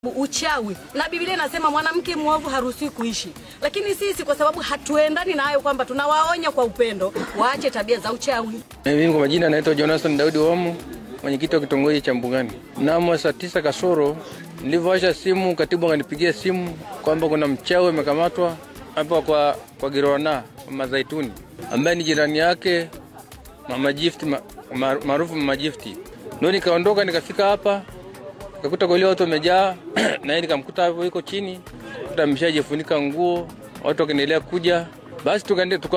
uchawi na Biblia inasema mwanamke mwovu haruhusiwi kuishi, lakini sisi kwa sababu hatuendani na hayo, kwamba tunawaonya kwa upendo waache tabia za uchawi. Mimi kwa majina naitwa Jonathan Daudi Wamu, mwenyekiti wa kitongoji cha Mbugani. Mnamo saa tisa kasoro nilivyoasha simu, katibu akanipigia simu kwamba kuna mchawi amekamatwa hapa kwa, kwa Girona Mazaituni, ambaye ni jirani yake Mama Gift ma- ma- maarufu Mama Gift. Ndio nikaondoka nikafika hapa nikakuta kwa ile watu wamejaa na yeye nikamkuta hapo yuko chini, kuta ameshajifunika nguo, watu wakaendelea kuja, basi tukaende tuka